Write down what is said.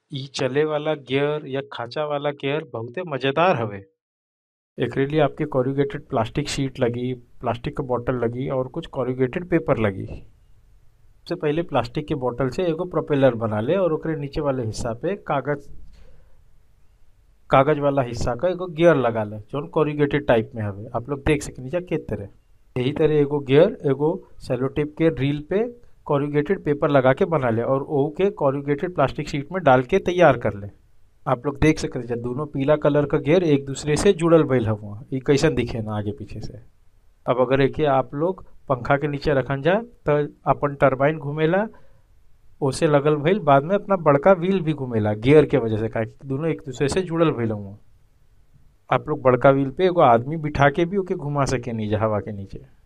इ चले वाला गियर या खांचा वाला गियर बहुते मजेदार हवे एकरे लिए आपके कॉरुगेटेड प्लास्टिक शीट लगी प्लास्टिक के बॉटल लगी और कुछ कॉरुगेटेड पेपर लगी सबसे पहले प्लास्टिक के बॉटल से एगो प्रोपेलर बना ले और ओकरे नीचे वाले हिस्सा पे कागज कागज वाला हिस्सा का एगो गियर लगा ले जौन कॉरुगेटेड टाइप में हवे आप लोग देख सकेनी जा के तरह यही तरह एगो गियर एगो सेलोटेप के रील पे कॉरुगेटेड पेपर लगा के बना ले और ओहू के कॉरुगेटेड प्लास्टिक शीट में डाल के तैयार कर ले आप लोग देख सकते हैं दोनों पीला कलर का गियर एक दूसरे से जुड़ल भइल हवा ई कैसन दिखे ना आगे पीछे से अब अगर एके आप लोग पंखा के नीचे रखन जा तो अपन टरबाइन घूमेला ओसे लगल भइल बाद में अपना बड़का व्हील भी घूमेला गियर के वजह से काहे कि दोनों एक दूसरे से जुड़ल भइल हुआ आप लोग बड़का व्हील पे एगो आदमी बिठा के भी ओके घुमा सके नीचे हवा के नीचे